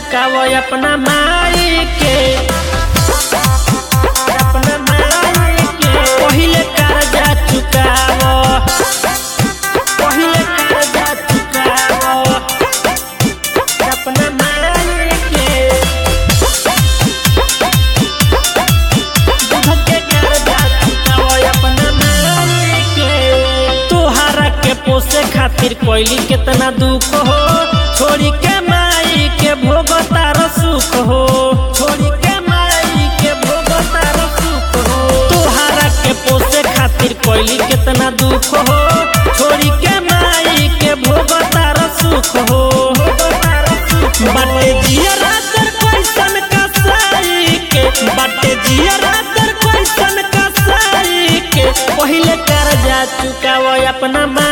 चुकावो अपना माई के अपना माई के पहिले कर्जा चुकावो पहिले कर्जा चुकावो अपना माई के दूध के कर्जा चुकावो अपना माई के तोहरा के पोसे खातिर कोइली कितना दुख हो छोड़ी के माई के भोग तार सुख हो छोड़ी के माई के भोग तार सुख हो तोहरा के पोसे खातिर कोइली कितना दुख हो छोड़ी के माई के भोग तार सुख हो बाटे जिया रातर कैसन कसाई के बाटे जिया रातर कैसन कसाई के पहिले कर्जा चुकावो अपना माई